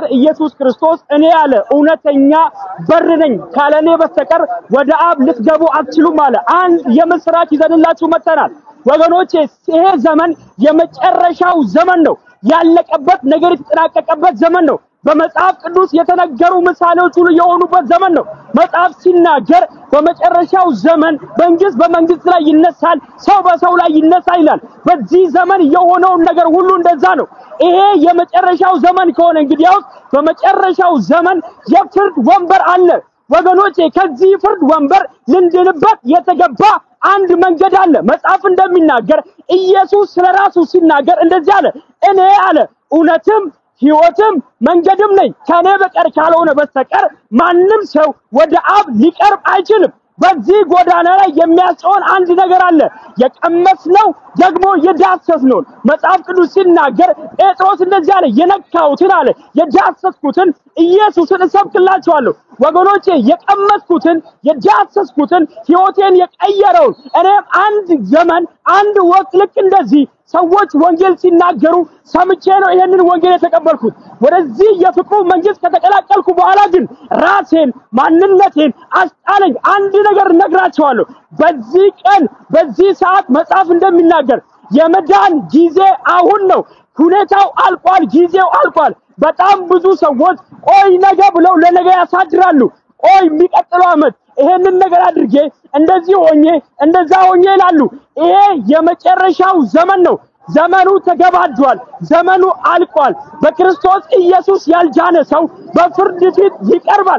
ኢየሱስ ክርስቶስ እኔ ያለ እውነተኛ በር ነኝ ካለ እኔ በስተቀር ወደ አብ ልትገቡ አትችሉም አለ። አንድ የምስራች ይዘንላችሁ መጥተናል ወገኖቼ። ይሄ ዘመን የመጨረሻው ዘመን ነው። ያለቀበት ነገር የተጠናቀቀበት ዘመን ነው። በመጽሐፍ ቅዱስ የተነገሩ ምሳሌዎች ሁሉ የሆኑበት ዘመን ነው። መጽሐፍ ሲናገር በመጨረሻው ዘመን መንግስት በመንግስት ላይ ይነሳል፣ ሰው በሰው ላይ ይነሳል ይላል። በዚህ ዘመን የሆነውን ነገር ሁሉ እንደዛ ነው። ይሄ የመጨረሻው ዘመን ከሆነ እንግዲያውስ በመጨረሻው ዘመን የፍርድ ወንበር አለ ወገኖቼ። ከዚህ ፍርድ ወንበር ልንድንበት የተገባ አንድ መንገድ አለ። መጽሐፍ እንደሚናገር ኢየሱስ ስለራሱ ሲናገር እንደዚህ አለ፣ እኔ አለ እውነትም ሕይወትም መንገድም ነኝ፣ ከኔ በቀር ካልሆነ በስተቀር ማንም ሰው ወደ አብ ሊቀርብ አይችልም። በዚህ ጎዳና ላይ የሚያስጨውን አንድ ነገር አለ። የቀመስነው ደግሞ የዳሰስነውን መጽሐፍ ቅዱስ ሲናገር ጴጥሮስ እንደዚህ አለ፣ የነካሁትን አለ የዳሰስኩትን ኢየሱስን እሰብክላችኋለሁ። ወገኖቼ የቀመስኩትን የዳሰስኩትን ሕይወቴን የቀየረውን እኔም አንድ ዘመን አንድ ወቅት ልክ እንደዚህ ሰዎች ወንጌል ሲናገሩ ሰምቼ ነው ይሄንን ወንጌል የተቀበልኩት። ወደዚህ የፍቅሩ መንግስት ከተቀላቀልኩ በኋላ ግን ራሴን ማንነቴን አስጣለኝ። አንድ ነገር እነግራቸዋለሁ። በዚህ ቀን በዚህ ሰዓት መጽሐፍ እንደሚናገር የመዳን ጊዜ አሁን ነው። ሁኔታው አልቋል። ጊዜው አልቋል። በጣም ብዙ ሰዎች ቆይ ነገ ብለው ለነገ ያሳድራሉ። ቆይ የሚቀጥለው ዓመት ይሄንን ነገር አድርጌ እንደዚህ ሆኜ እንደዛ ሆኜ ይላሉ። ይሄ የመጨረሻው ዘመን ነው። ዘመኑ ተገባዷል። ዘመኑ አልቋል። በክርስቶስ ኢየሱስ ያልጃነ ሰው በፍርድ ፊት ይቀርባል።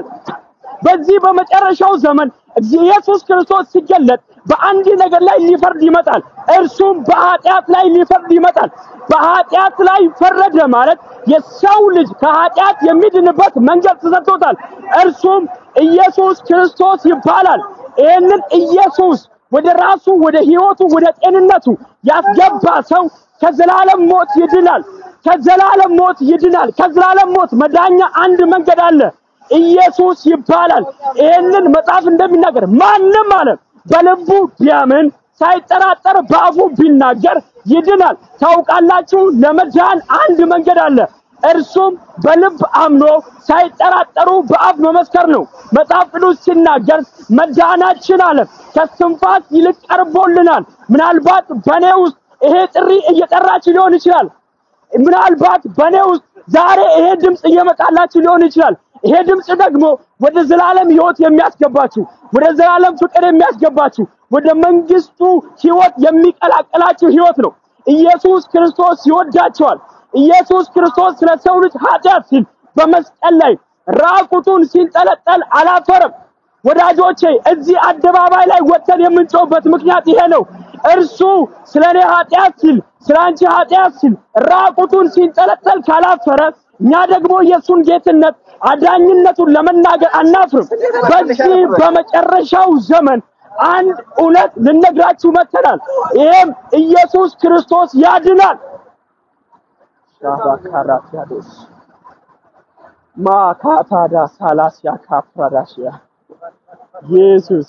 በዚህ በመጨረሻው ዘመን ኢየሱስ ክርስቶስ ሲገለጥ በአንድ ነገር ላይ ሊፈርድ ይመጣል። እርሱም በኃጢአት ላይ ሊፈርድ ይመጣል። በኃጢአት ላይ ፈረደ ማለት የሰው ልጅ ከኃጢአት የሚድንበት መንገድ ተሰጥቶታል። እርሱም ኢየሱስ ክርስቶስ ይባላል። ይህንን ኢየሱስ ወደ ራሱ ወደ ህይወቱ ወደ ጤንነቱ ያስገባ ሰው ከዘላለም ሞት ይድናል። ከዘላለም ሞት ይድናል። ከዘላለም ሞት መዳኛ አንድ መንገድ አለ። ኢየሱስ ይባላል። ይህንን መጽሐፍ እንደሚናገር ማንም አለ በልቡ ቢያምን ሳይጠራጠር በአፉ ቢናገር ይድናል። ታውቃላችሁ፣ ለመዳን አንድ መንገድ አለ። እርሱም በልብ አምኖ ሳይጠራጠሩ በአፍ መመስከር ነው። መጽሐፍ ቅዱስ ሲናገር መዳናችን አለ ከስንፋስ ይልቅ ቀርቦልናል። ምናልባት በእኔ ውስጥ ይሄ ጥሪ እየጠራችሁ ሊሆን ይችላል። ምናልባት በእኔ ውስጥ ዛሬ ይሄ ድምፅ እየመጣላችሁ ሊሆን ይችላል። ይሄ ድምፅ ደግሞ ወደ ዘላለም ህይወት የሚያስገባችሁ ወደ ዘላለም ፍቅር የሚያስገባችሁ ወደ መንግስቱ ህይወት የሚቀላቀላችሁ ህይወት ነው። ኢየሱስ ክርስቶስ ይወዳቸዋል። ኢየሱስ ክርስቶስ ስለ ሰው ልጅ ኃጢአት ሲል በመስቀል ላይ ራቁቱን ሲንጠለጠል አላፈረም። ወዳጆቼ እዚህ አደባባይ ላይ ወጥተን የምንጮህበት ምክንያት ይሄ ነው። እርሱ ስለ እኔ ኃጢአት ሲል ስለ አንቺ ኃጢአት ሲል ራቁቱን ሲንጠለጠል ካላፈረ እኛ ደግሞ የእሱን ጌትነት አዳኝነቱን ለመናገር አናፍርም። በዚህ በመጨረሻው ዘመን አንድ እውነት ልነግራችሁ መጥተናል። ይሄም ኢየሱስ ክርስቶስ ያድናል። ሻባካራቲያዶስ ማካታዳ ሳላሲያ ካፕራዳሽያ ኢየሱስ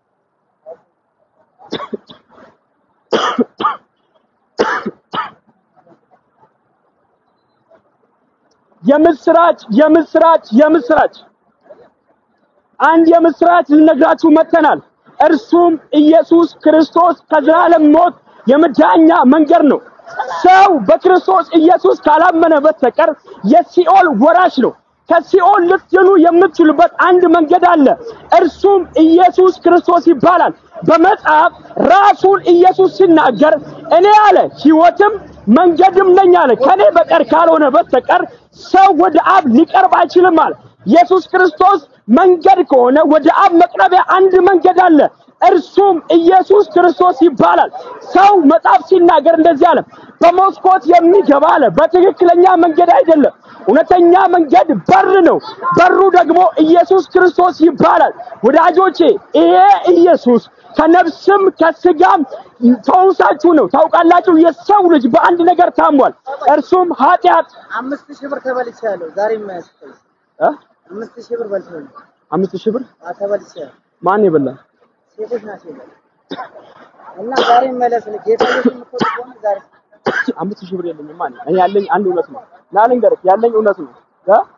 የምስራች የምስራች የምስራች አንድ የምስራች ልነግራችሁ መጥተናል። እርሱም ኢየሱስ ክርስቶስ ከዘላለም ሞት የመዳኛ መንገድ ነው። ሰው በክርስቶስ ኢየሱስ ካላመነ በስተቀር የሲኦል ወራሽ ነው። ከሲኦል ልትድኑ የምትችሉበት አንድ መንገድ አለ። እርሱም ኢየሱስ ክርስቶስ ይባላል። በመጽሐፍ ራሱን ኢየሱስ ሲናገር እኔ አለ ሕይወትም መንገድም ነኝ አለ። ከኔ በቀር ካልሆነ በስተቀር ሰው ወደ አብ ሊቀርብ አይችልም አለ። ኢየሱስ ክርስቶስ መንገድ ከሆነ ወደ አብ መቅረቢያ አንድ መንገድ አለ። እርሱም ኢየሱስ ክርስቶስ ይባላል። ሰው መጽሐፍ ሲናገር እንደዚህ አለ፣ በመስኮት የሚገባ አለ በትክክለኛ መንገድ አይደለም። እውነተኛ መንገድ በር ነው። በሩ ደግሞ ኢየሱስ ክርስቶስ ይባላል። ወዳጆቼ ይሄ ኢየሱስ ከነፍስም ከስጋም ፈውሳችሁ ነው። ታውቃላችሁ፣ የሰው ልጅ በአንድ ነገር ታሟል። እርሱም ኃጢአት። አምስት ሺህ ብር ተበልቻለሁ። ዛሬ የማያስፈልግ እ አምስት ሺህ ብር በልቻለሁ። አምስት ሺህ ብር ተበልቻለሁ። ማን የበላ? ሴቶች ናቸው የበሉት። እና ዛሬ መለስ ጌታ ኢየሱስ የምትወድ ከሆነ ዛሬ አምስት ሺህ ብር የለኝም ማለት እኔ ያለኝ አንድ እውነት ነው። ና ልንገርህ፣ ያለኝ እውነት ነው እ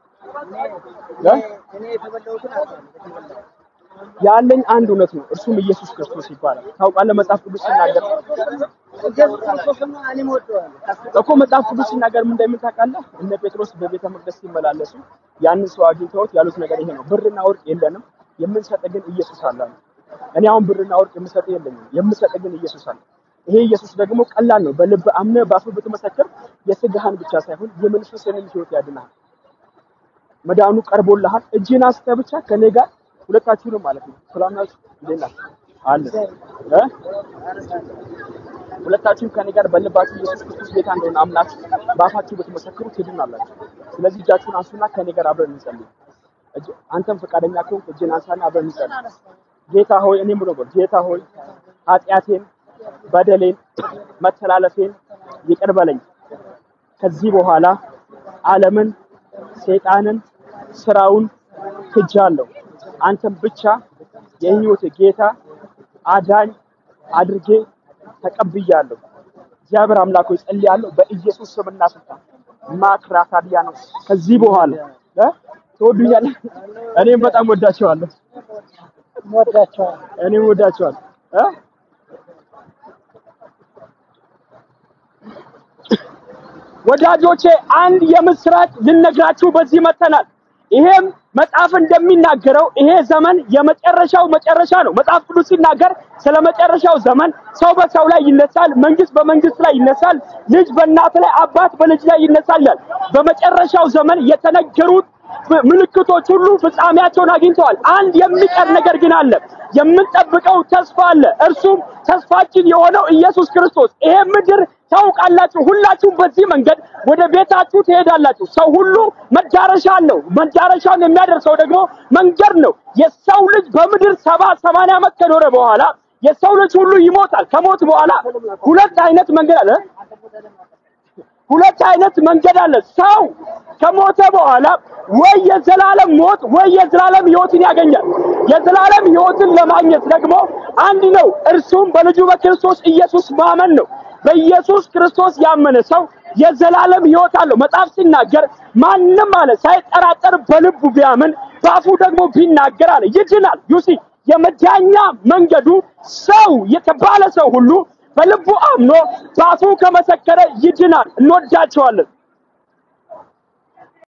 እ? እኔ የተበላሁትን አውቃለሁ። የተበላሁት ያለኝ አንድ እውነት ነው፣ እርሱም ኢየሱስ ክርስቶስ ይባላል። ታውቃለህ መጽሐፍ ቅዱስ ሲናገር ኢየሱስ ክርስቶስማ እኔም እወደዋለሁ። እኮ መጽሐፍ ቅዱስ ሲናገር ምን እንደሚል ታውቃለህ? እነ ጴጥሮስ በቤተ መቅደስ ሲመላለሱ ያንን ሰው አግኝተውት ያሉት ነገር ይሄ ነው፣ ብርና ወርቅ የለንም የምንሰጥ ግን ኢየሱስ አለ አሉ። እኔ አሁን ብርና ወርቅ የምሰጥ የለኝም፣ የምሰጥ ግን ኢየሱስ አለ። ይሄ ኢየሱስ ደግሞ ቀላል ነው። በልብ አምነህ በአፍ ብትመሰክር የስጋህን ብቻ ሳይሆን የመንፈስህንም ሕይወት ያድናል። መዳኑ ቀርቦልሃል። እጅህን አንስተህ ብቻ ከኔ ጋር ሁለታችሁንም ማለት ነው ሰላም ናችሁ? እንዴት ናችሁ? አለ እ ሁለታችሁም ከኔ ጋር በልባችሁ ኢየሱስ ክርስቶስ ጌታ እንደሆነ አምናችሁ በአፋችሁ ብትመሰክሩ ትድናላችሁ። ስለዚህ እጃችሁን አንሱና ከኔ ጋር አብረን እንጸልይ። እጅ- አንተም ፈቃደኛ ከሆንክ እጅን አንሳና አብረን እንጸልይ። ጌታ ሆይ እኔም ብሎ ጌታ ሆይ ኃጢአቴን፣ በደሌን፣ መተላለፌን ይቅር በለኝ። ከዚህ በኋላ ዓለምን፣ ሰይጣንን፣ ስራውን ክጃለሁ። አንተም ብቻ የህይወት ጌታ አዳኝ አድርጌ ተቀብያለሁ። እግዚአብሔር አምላክ ሆይ ጸልያለሁ በኢየሱስ ስምና ስልጣን ማክራታዲያ ነው። ከዚህ በኋላ እ ትወዱኛለህ? እኔም በጣም ወዳቸዋለሁ። እወዳቸዋለሁ። እኔም ወዳቸዋለሁ እ ወዳጆቼ አንድ የምስራች ልነግራችሁ በዚህ መተናል። ይሄም መጽሐፍ እንደሚናገረው ይሄ ዘመን የመጨረሻው መጨረሻ ነው። መጽሐፍ ቅዱስ ሲናገር ስለ መጨረሻው ዘመን ሰው በሰው ላይ ይነሳል፣ መንግስት በመንግስት ላይ ይነሳል፣ ልጅ በእናት ላይ፣ አባት በልጅ ላይ ይነሳል ይላል። በመጨረሻው ዘመን የተነገሩት ምልክቶች ሁሉ ፍጻሜያቸውን አግኝተዋል። አንድ የሚቀር ነገር ግን አለ። የምንጠብቀው ተስፋ አለ። እርሱም ተስፋችን የሆነው ኢየሱስ ክርስቶስ። ይሄ ምድር ታውቃላችሁ፣ ሁላችሁም በዚህ መንገድ ወደ ቤታችሁ ትሄዳላችሁ። ሰው ሁሉ መዳረሻ አለው። መዳረሻውን የሚያደርሰው ደግሞ መንገድ ነው። የሰው ልጅ በምድር ሰባ ሰማንያ ዓመት ከኖረ በኋላ የሰው ልጅ ሁሉ ይሞታል። ከሞት በኋላ ሁለት አይነት መንገድ አለ። ሁለት አይነት መንገድ አለ። ሰው ከሞተ በኋላ ወይ የዘላለም ሞት ወይ የዘላለም ሕይወትን ያገኛል። የዘላለም ሕይወትን ለማግኘት ደግሞ አንድ ነው፣ እርሱም በልጁ በክርስቶስ ኢየሱስ ማመን ነው። በኢየሱስ ክርስቶስ ያመነ ሰው የዘላለም ሕይወት አለው። መጽሐፍ ሲናገር ማንም አለ ሳይጠራጠር በልቡ ቢያምን በአፉ ደግሞ ቢናገር አለ ይድናል። ዩሲ የመዳኛ መንገዱ ሰው የተባለ ሰው ሁሉ በልቡ አምኖ በአፉ ከመሰከረ ይድናል። እንወዳቸዋለን።